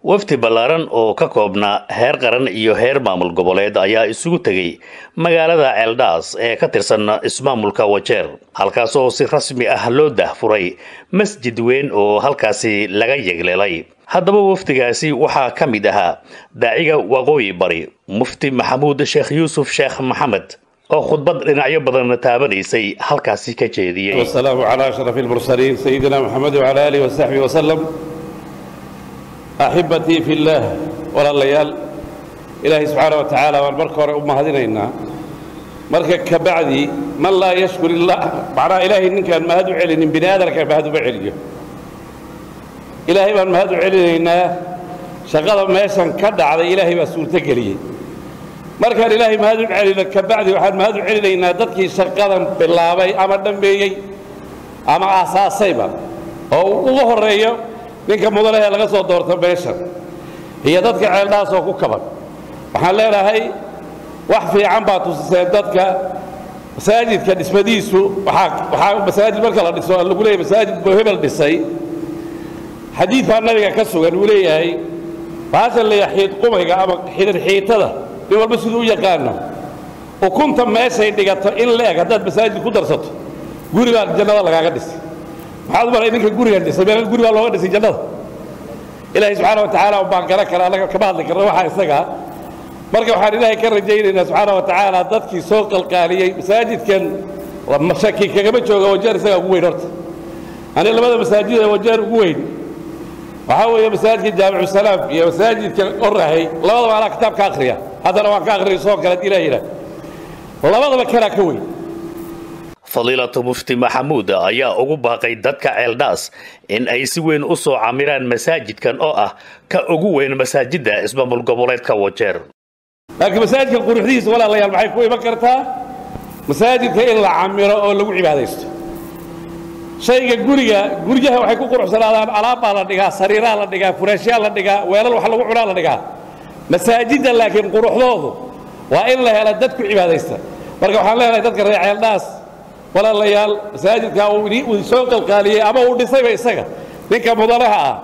wafdi ballaaran oo ka koobnaa heer qaran iyo heer maamul goboleed ayaa isugu tegey magaalada ceeldhaas ee ka tirsan ismaamulka wajeer halkaasoo si rasmi ah loo dahfuray masjid weyn oo halkaasi laga yegleelay haddaba wafdigaasi waxaa ka mid ahaa daaciga waqooyi bari mufti maxamuud sheekh yuusuf sheekh maxamed oo khudbad dhinacyo badan taabanaysay halkaasi ka jeediyey والسلام على أشرف المرسلين سيدنا محمد وعلى آله وصحبه وسلم أحبتي في الله ولا الليال إلهي سبحانه وتعالى والبركة أم هذينا مركا كبعدي من لا يشكر الله معنى إلهي إن كان ما هدو علن بني آدم كان ما هدو بعليه إلهي بان ما هدو علينا شغل ما يسن كدع على إلهي بسول تقليه markaan ilaahay mahad u celina kabacdi waxaan mahad u celinaynaa dadkii shaqadan bilaabay ama dhambeeyey ama aasaasayba oo ugu horeeyo ninka mudanahee laga soo doorta meeshan iyo dadka ceeldhaas oo ku kaban waxaan leenahay wax fiican baa tusiseen dadka masaajidka dhismadiisu waxaa masaajid marka la dhiso lagu leeyahay masaajid buu hebel dhisay xadiid baa nabiga ka sugan uu leeyahay baashan leeyahay xiid qumayga ama xidhir xiitada nin walba siduu u yaqaano ukunta meeshay dhigato in la eg haddaad masaajid ku darsato guri baa jannada lagaaga dhisay maxaad u maray ninka gurigan dhisay meel guri baa looga dhisay jannada ilaahay subxaana wa tacaala baan garan kara annaga kama hadli karna waxaa isagaa marka waxaan ilaahay ka rajaynaynaa subxaana wa tacaala dadkii soo qalqaaliyey masaajidkan shaki kagama jooga wajeer isagaa ugu weyn horta ani labada masaajid ee wajeer ugu weyn waxaa weeye masaajidka jaamicu salaam iyo masaajidka orahay labadaba anaa kitaab ka akhriya haddana waan ka akhriyay soo kale ilaa yidhaah labadaba kanaa ka weyn fadiilatu mufti maxamuud ayaa ugu baaqay dadka ceeldhaas in ay si weyn u soo camiraan masaajidkan oo ah ka ugu weyn masaajidda ismaamul goboleedka wajeer laakiin masaajidka quruxdihiisa walaalayaal maxay ku iman kartaa masaajidka in la camiro oo lagu cibaadaysto shayga guriga guryaha waxay ku quruxsanaadaan alaabbaa la dhigaa sariiraa la dhigaa furaashyaa la dhigaa weelal wax lagu cunaa la dhigaa masaajidda laakiin quruxdoodu waa in la hela dad ku cibaadaysta marka waxaan leenahay dadka reer ceeldhaas walaalayaal masaajidkaa uu soo qalqaaliyey ama uu dhisayba isaga ninka mudanaha ah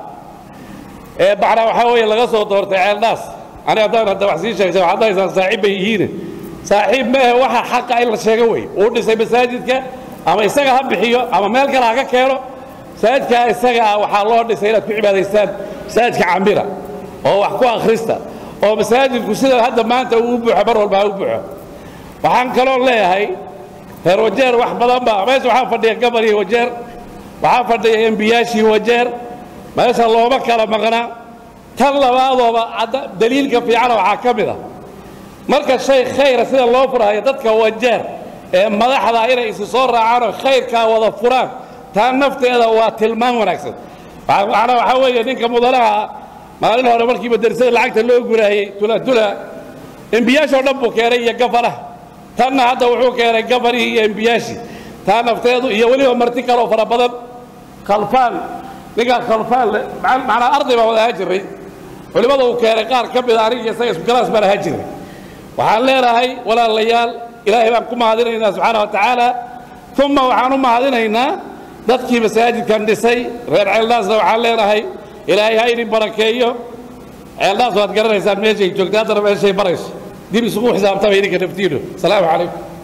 ee macnaa waxaa weeye laga soo doortay ceeldhaas ani haddaan hadda wax sii sheegtay waxaad dhahaysaan saaxiib bay yihiine saaxiib ma ahe waxa xaqa in la sheego wey uu dhisay masaajidka ama isaga ha bixiyo ama meel kale ha ka keeno masaajidkaa isaga ah waxaa loo dhisay inaad ku cibaadaystaan masaajidka cambira oo wax ku akhrista oo masaajidku sida hadda maanta uu u buuxo mar walba ha u buuxo waxaan kaloo leeyahay reer wajeer wax badan baa meesha waxaa fadhiya gabarhii wajeer waxaa fadhiya embiyaashii wajeer meesha looma kala maqnaa tan labaadooba daliilka fiicana waxaa ka mid a marka shay khayra sida loo furahayo dadka wajeer ee madaxda inay isi soo raacaanoo khayrkaa wada furaan taa nafteeda waa tilmaan wanaagsan macnaa waxaa weeye ninka mudanaha maalin hore markii madrasada lacagta loo guraayey tulatula embiyaashoo dhan buu keenay iyo gafanaha tanna hadda wuxuu keenay gafanihii iyo embiyaashii taa nafteedu iyo weliba marti kaloo fara badan khalfaan ninkaa khalfaan macnaa arday baan wada ahaan jirray culimmada uu keenay qaar ka mida aniga isaga isku galaas baan ahaan jirray waxaan leenahay walaalayaal ilaahay baan ku mahadinaynaa subxaana wa tacaala uma waxaan u mahadinaynaa dadkii masaajidkan dhisay reer ceeldhaasna waxaan leenahay ilaahay ha idin barakeeyo ceeldhaas waad garanaysaan meeshay joogta haddana meeshay barayso dib isugu xisaabtama idinka naftiinu asalaamu calaykum